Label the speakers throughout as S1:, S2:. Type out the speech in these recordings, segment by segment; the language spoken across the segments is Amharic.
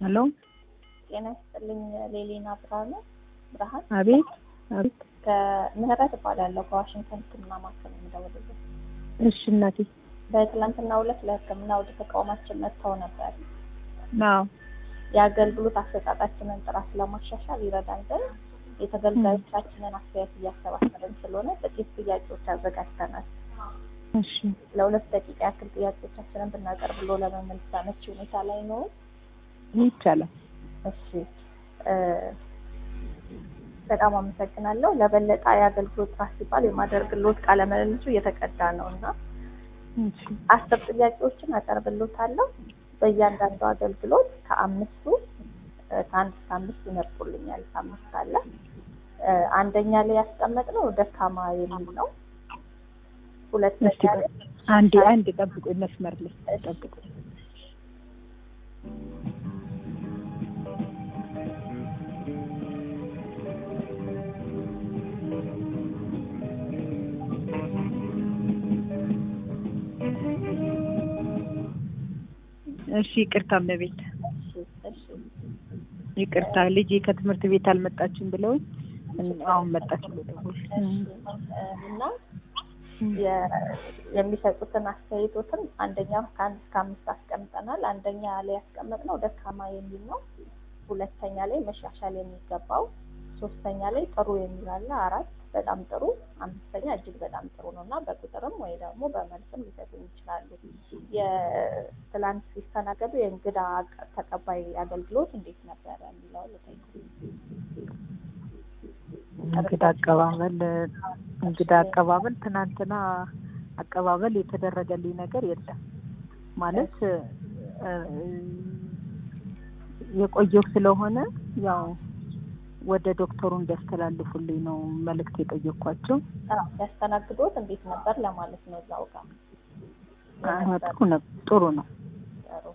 S1: ሄሎ
S2: ጤና ይስጥልኝ። ሌሊና ብርሃኑ ብርሃን
S1: አቤት አቤት
S2: ከምህረት እባላለሁ ከዋሽንግተን ሕክምና ማዕከል የምደውልልህ።
S1: እሺ እናቴ
S2: በትላንትናው ዕለት ለሕክምና ወደ ተቋማችን መጥተው ነበር።
S1: አዎ
S2: የአገልግሎት አሰጣጣችንን ጥራት ለማሻሻል ይረዳን ዘንድ የተገልጋዮቻችንን አስተያየት እያሰባሰብን ስለሆነ ጥቂት ጥያቄዎች አዘጋጅተናል።
S1: እሺ
S2: ለሁለት ደቂቃ ያክል ጥያቄዎቻችንን ብናቀርብ ብሎ ለመመለስ አመቺ ሁኔታ ላይ ነው።
S1: ይቻላል
S2: እሺ እ በጣም አመሰግናለሁ። ለበለጠ የአገልግሎት ጥራት ሲባል የማደርግልዎት ቃለ ምልልሱ እየተቀዳ ነው እና
S1: እሺ
S2: አስር ጥያቄዎችን አቀርብልዎታለሁ። በእያንዳንዱ አገልግሎት ከአምስቱ እ ከአንድ እስከ አምስት ይመርጡልኛል። አምስት አለ እ አንደኛ ላይ ያስቀመጥነው ደካማ የሚል ነው። ሁለተኛ
S1: እስቲ
S2: ላይ
S1: አንዴ አንድ ጠብቁ መስመር ላይ ጠብቁ እሺ ይቅርታ እመቤት
S2: እሺ እሺ
S1: ይቅርታ ልጄ ከትምህርት ቤት አልመጣችም ብለውኝ አሁን መጣች ብሎ ደወሉ
S2: እና የ- የሚሰጡትን አስተያየቶትን አንደኛ ከአንድ እስከ አምስት አስቀምጠናል። አንደኛ ላይ ያስቀመጥነው ደካማ የሚል ነው። ሁለተኛ ላይ መሻሻል የሚገባው፣ ሶስተኛ ላይ ጥሩ የሚል አለ፣ አራት በጣም ጥሩ፣ አምስተኛ እጅግ በጣም ጥሩ ነው እና በቁጥርም ወይ ደግሞ በመልስም ሊሰጡን ይችላሉ። የትላንት ሲስተናገዱ የእንግዳ አቀ- ተቀባይ አገልግሎት እንዴት ነበረ የሚለውን ልጠይቅ።
S1: እንግዳ አቀባበል እንግዳ አቀባበል ትናንትና አቀባበል የተደረገልኝ ነገር የለም ማለት እ፣ የቆየው ስለሆነ ያው ወደ ዶክተሩ እንዲያስተላልፉልኝ ነው መልእክት የጠየኳቸው።
S2: አዎ፣ ሲያስተናግዶት እንዴት ነበር ለማለት ነው እዛው ጋር
S1: አዎ፣ ጥሩ ነው ጥሩ ነው።
S2: ጥሩ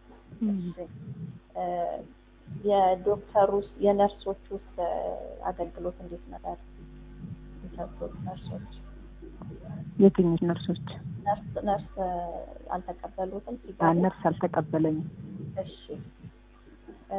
S2: እ፣ የዶክተሩ የነርሶች ውስጥ አገልግሎት እንዴት ነበር? የሰጡት ነርሶች
S1: የትኞች ነርሶች?
S2: ነርስ ነርስ እ፣ አልተቀበሉትም
S1: አ፣
S2: ሲገቡ?
S1: ነርስ አልተቀበለኝም።
S2: እሺ እ፣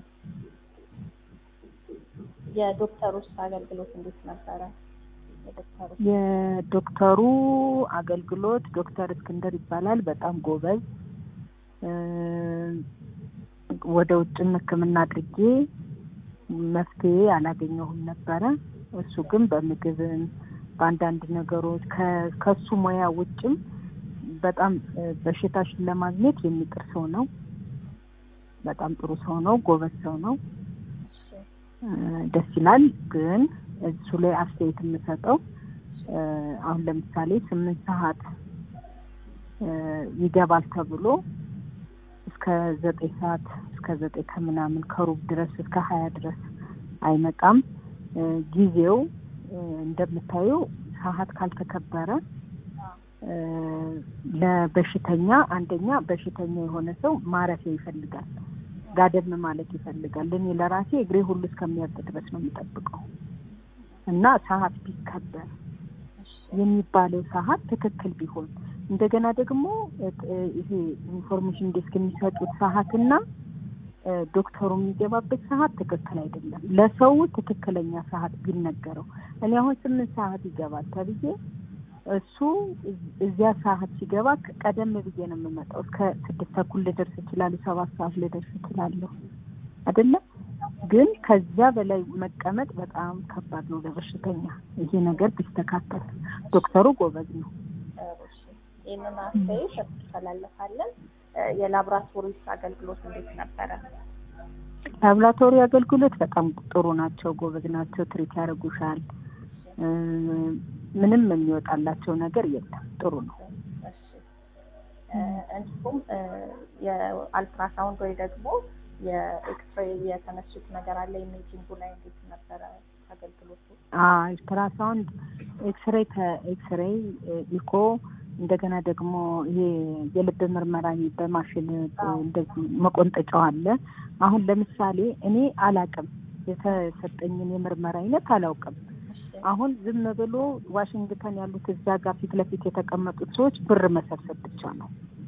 S2: የዶክተሩ ውስጥ አገልግሎት እንዴት ነበረ? የዶክተሩ
S1: የዶክተሩ አገልግሎት ዶክተር እስክንድር ይባላል። በጣም ጎበዝ እ፣ ወደ ውጭም ሕክምና አድርጌ መፍትሄ አላገኘሁም ነበረ። እሱ ግን በምግብም በአንዳንድ ነገሮች ከ- ከሱ ሙያ ውጭም በጣም እ፣ በሽታሽን ለማግኘት የሚጥር ሰው ነው። በጣም ጥሩ ሰው ነው። ጎበዝ ሰው ነው።
S2: እሺ
S1: እ፣ ደስ ይላል። ግን እሱ ላይ አስተያየት የምሰጠው እ፣ አሁን ለምሳሌ ስምንት ሰዓት እ፣ ይገባል ተብሎ እስከ ዘጠኝ ሰዓት እስከ ዘጠኝ ከምናምን ከሩብ ድረስ እስከ ሀያ ድረስ አይመጣም። እ፣ ጊዜው እ፣ እንደምታየው ሰዓት ካልተከበረ እ፣ ለበሽተኛ አንደኛ በሽተኛ የሆነ ሰው ማረፊያ ይፈልጋል፣ ጋደም ማለት ይፈልጋል። እኔ ለራሴ እግሬ ሁሉ እስከሚያብጥ ድረስ ነው የምጠብቀው እና ሰዓት ቢከበር
S2: እሺ
S1: የሚባለው ሰዓት ትክክል ቢሆን እንደገና ደግሞ እ፣ እ፣ ይሄ ኢንፎርሜሽን ዴስክ የሚሰጡት ሰዓትና እ፣ ዶክተሩ የሚገባበት ሰዓት ትክክል አይደለም። ለሰው ትክክለኛ ሰዓት ቢነገረው። እኔ አሁን ስምንት ሰዓት ይገባል ተብዬ እሱ እዝ- እዚያ ሰዓት ሲገባ ከ- ቀደም ብዬ ነው የምመጣው። እስከ ስድስት ተኩል ልደርስ እችላለሁ፣ ሰባት ሰዓት ልደርስ እችላለሁ አይደለም። ግን ከዚያ በላይ መቀመጥ በጣም ከባድ ነው ለበሽተኛ። ይሄ ነገር ቢስተካከል። ዶክተሩ ጎበዝ ነው።
S2: ጥሩ እሺ። ይህንን አስተያየት እንተላለፋለን። እ፣ የላቦራቶሪስ አገልግሎት እንዴት ነበረ?
S1: ላብራቶሪ አገልግሎት በጣም ጥሩ ናቸው፣ ጎበዝ ናቸው። ትሪት ያደርጉሻል። እ፣ ምንም የሚወጣላቸው ነገር የለም። ጥሩ ነው።
S2: እሺ እ፣ እንዲሁም እ፣ የአልትራሳውንድ ወይ ደግሞ የኤክስሬይ የተነሱት ነገር አለ። ኢሜጂንጉ ላይ እንዴት ነበረ አገልግሎቱ?
S1: አልትራሳውንድ፣ ኤክስሬይ ከኤክስሬይ ኢኮ፣ እንደገና ደግሞ ይሄ የልብ ምርመራ ይሄ በማሽን እንደዚህ መቆንጠጫው አለ። አሁን ለምሳሌ እኔ አላቅም የተሰጠኝን የምርመራ አይነት አላውቅም።
S2: እሺ
S1: አሁን ዝም ብሎ ዋሽንግተን ያሉት እዛ ጋር ፊት ለፊት የተቀመጡት ሰዎች ብር መሰብሰብ ብቻ ነው።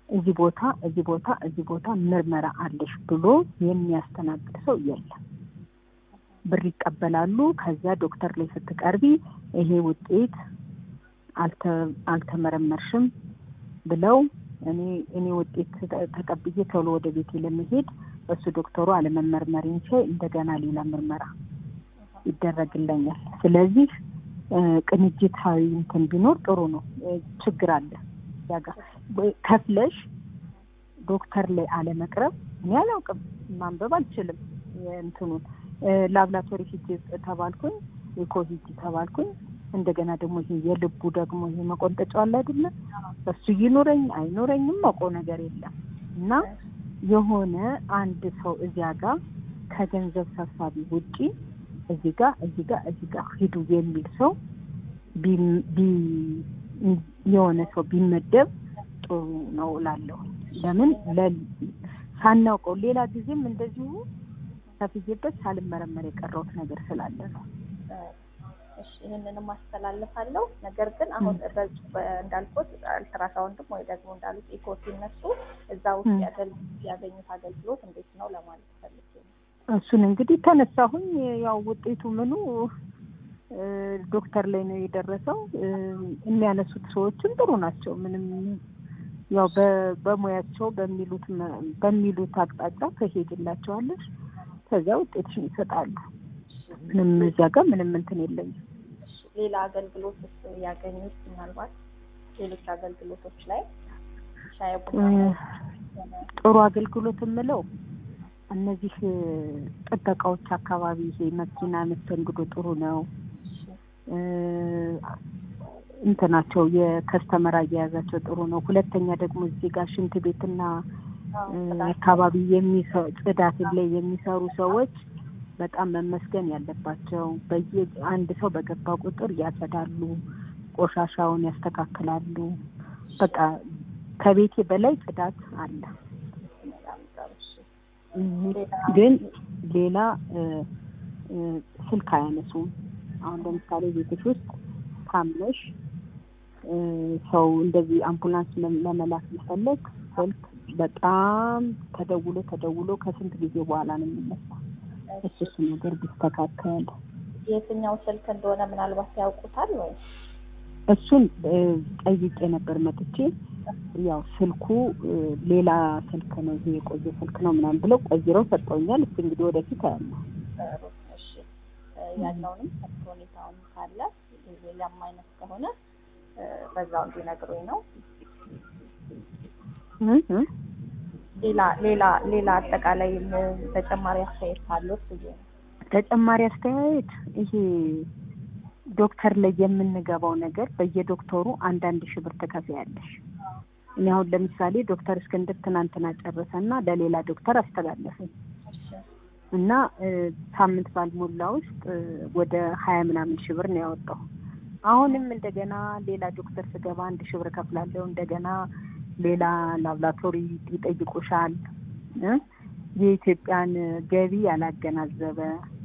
S1: እዚህ ቦታ እዚህ ቦታ እዚህ ቦታ ምርመራ አለሽ ብሎ የሚያስተናግድ ሰው የለም። ብር ይቀበላሉ። ከዚያ ዶክተር ላይ ስትቀርቢ ይሄ ውጤት አልተ- አልተመረመርሽም ብለው እኔ እኔ ውጤት ተ- ተቀብዬ ቶሎ ወደ ቤቴ ለመሄድ እሱ ዶክተሩ አለመመርመር እንቼ እንደገና ሌላ ምርመራ ይደረግለኛል። ስለዚህ እ፣ ቅንጅታዊ እንትን ቢኖር ጥሩ ነው። እ፣ ችግር አለ እዚያ ጋር ወይ ከፍለሽ ዶክተር ላይ አለመቅረብ እኔ አላውቅም፣ ማንበብ አልችልም። እንትኑን ላብራቶሪ ሂጅ ተባልኩኝ፣ የኮቪድ ተባልኩኝ። እንደገና ደግሞ ይሄ የልቡ ደግሞ ይሄ መቆንጠጫው አለ አይደለ? እሱ ይኑረኝ አይኑረኝም ማውቀው ነገር የለም እና የሆነ አንድ ሰው እዚያ ጋር ከገንዘብ ሰብሳቢ ውጪ እዚህ ጋር እዚህ ጋር እዚህ ጋር ሂዱ የሚል ሰው ቢ- ቢ- የሆነ ሰው ቢመደብ ጥሩ ነው እላለሁ። ለምን ለ- ሳናውቀው ሌላ ጊዜም እንደዚሁ ከፍዬበት ሳልመረመር የቀረውት ነገር ስላለ ነው።
S2: እሺ ይህንንም አስተላልፋለሁ። ነገር ግን አሁን በ- በ- እንዳልኩት አልትራሳውንድም ወይ ደግሞ እንዳሉት ኢኮ ሲነሱ እዛ ውስጥ
S1: ም።
S2: ያገል- ያገኙት አገልግሎት እንዴት ነው ለማለት ፈልጌ ነው።
S1: እሱን እንግዲህ ተነሳሁኝ። ያው ውጤቱ ምኑ እ፣ ዶክተር ላይ ነው የደረሰው። እ፣ የሚያነሱት ሰዎችም ጥሩ ናቸው። ምንም ያው በ- በሙያቸው በሚሉት መ- በሚሉት አቅጣጫ ትሄድላቸዋለሽ። ከዚያ ውጤትሽን ይሰጣሉ። ምንም እዚያ ጋር ምንም እንትን የለኝም።
S2: እሺ ሌላ አገልግሎት ያገኙት ምናልባት ሌሎች አገልግሎቶች ላይ ሻይ ቡና
S1: እ፣
S2: ሆነ
S1: ጥሩ አገልግሎት የምለው እነዚህ እ፣ ጥበቃዎች አካባቢ ይሄ መኪና መስተንግዶ ጥሩ ነው። እ፣ እንትናቸው የከስተመር አያያዛቸው ጥሩ ነው። ሁለተኛ ደግሞ እዚህ ጋር ሽንት ቤትና እ፣ አካባቢ የሚሰ- ጽዳት ላይ የሚሰሩ ሰዎች በጣም መመስገን ያለባቸው። በየ አንድ ሰው በገባ ቁጥር ያጸዳሉ፣ ቆሻሻውን ያስተካክላሉ። በቃ ከቤቴ በላይ ጽዳት አለ።
S2: በጣም ጥሩ እሺ።
S1: ግን ሌላ እ፣ እ፣ ስልክ አያነሱም። አሁን ለምሳሌ ቤትሽ ውስጥ ታምነሽ እ፣ ሰው እንደዚህ አምቡላንስ ለ- ለመላክ ቢፈለግ ስልክ በጣም ተደውሎ ተደውሎ ከስንት ጊዜ በኋላ ነው የሚነሳው። እሱ እሱ ነገር ቢስተካከል
S2: የትኛው ስልክ እንደሆነ ምናልባት ያውቁታል ወይ?
S1: እሱን እ፣ ጠይቄ ነበር መጥቼ ያው ስልኩ እ፣ ሌላ ስልክ ነው ይሄ የቆየ ስልክ ነው ምናምን ብለው ቀይረው ሰጠውኛል። እሱ እንግዲህ ወደፊት አያለሁ።
S2: ጥሩ እሺ። እ፣ ያለውንም ከብት ሁኔታውን ካለ ሌላም አይነት ከሆነ እ፣ በዛው እንዲነግሩኝ ነው።
S1: እ እ
S2: ሌላ ሌላ ሌላ አጠቃላይ ም- ተጨማሪ አስተያየት ካሉት ብዬ ነው።
S1: ተጨማሪ አስተያየት ይሄ ዶክተር ላይ የምንገባው ነገር በየዶክተሩ አንዳንድ ሺህ ብር ትከፍያለሽ። እኔ አሁን ለምሳሌ ዶክተር እስክንድር ትናንትና ጨረሰና ለሌላ ዶክተር አስተላለፈኝ
S2: እሺ
S1: እና እ፣ ሳምንት ባልሞላ ውስጥ እ፣ ወደ ሀያ ምናምን ሺህ ብር ነው ያወጣው። አሁንም እንደገና ሌላ ዶክተር ስገባ አንድ ሺህ ብር ከፍላለሁ። እንደገና ሌላ ላብራቶሪ ይጠይቁሻል እ፣ የኢትዮጵያን ገቢ ያላገናዘበ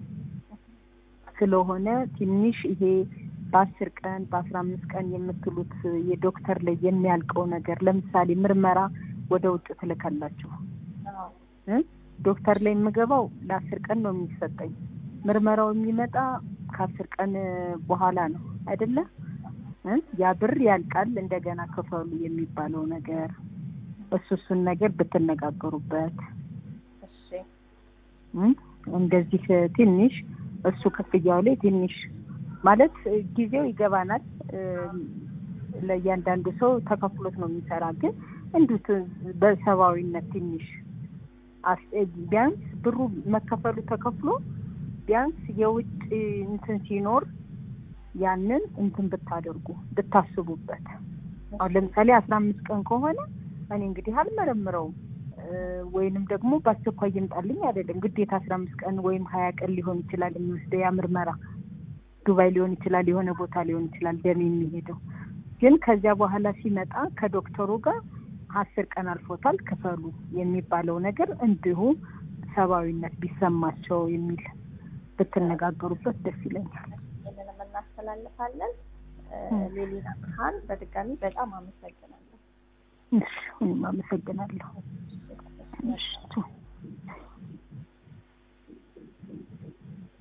S1: ስለሆነ ትንሽ ይሄ በአስር ቀን በአስራ አምስት ቀን የምትሉት የዶክተር ላይ የሚያልቀው ነገር ለምሳሌ ምርመራ ወደ ውጭ ትልካላችሁ
S2: አዎ
S1: እ? ዶክተር ላይ የምገባው ለአስር ቀን ነው የሚሰጠኝ። ምርመራው የሚመጣ ከአስር ቀን በኋላ ነው አይደለ? እ? ያ ብር ያልቃል። እንደገና ክፈሉ የሚባለው ነገር እሱ እሱን ነገር ብትነጋገሩበት
S2: እሺ
S1: እ? እንደዚህ ትንሽ እሱ ክፍያው ላይ ትንሽ ማለት ጊዜው ይገባናል። እ፣ ለእያንዳንዱ ሰው ተከፍሎት ነው የሚሰራ። ግን እንዲሁ ት- በሰብአዊነት ትንሽ አስ- ቢያንስ ብሩ መከፈሉ ተከፍሎ ቢያንስ የውጭ እንትን ሲኖር ያንን እንትን ብታደርጉ ብታስቡበት። አሁን ለምሳሌ አስራ አምስት ቀን ከሆነ እኔ እንግዲህ አልመረምረውም እ፣ ወይንም ደግሞ በአስቸኳይ ይምጣልኝ አይደለም ግዴታ አስራ አምስት ቀን ወይም ሀያ ቀን ሊሆን ይችላል የሚወስደው ያ ምርመራ ዱባይ ሊሆን ይችላል፣ የሆነ ቦታ ሊሆን ይችላል ደም የሚሄደው ግን ከዚያ በኋላ ሲመጣ ከዶክተሩ ጋር አስር ቀን አልፎታል ክፈሉ የሚባለው ነገር እንዲሁ ሰብአዊነት ቢሰማቸው የሚል ብትነጋገሩበት ደስ ይለኛል።
S2: ይህንንም እናስተላልፋለን። እ፣
S1: እ።
S2: ሌሊና ብርሃን በድጋሚ በጣም አመሰግናለሁ።
S1: እሺ እኔም አመሰግናለሁ። እሺ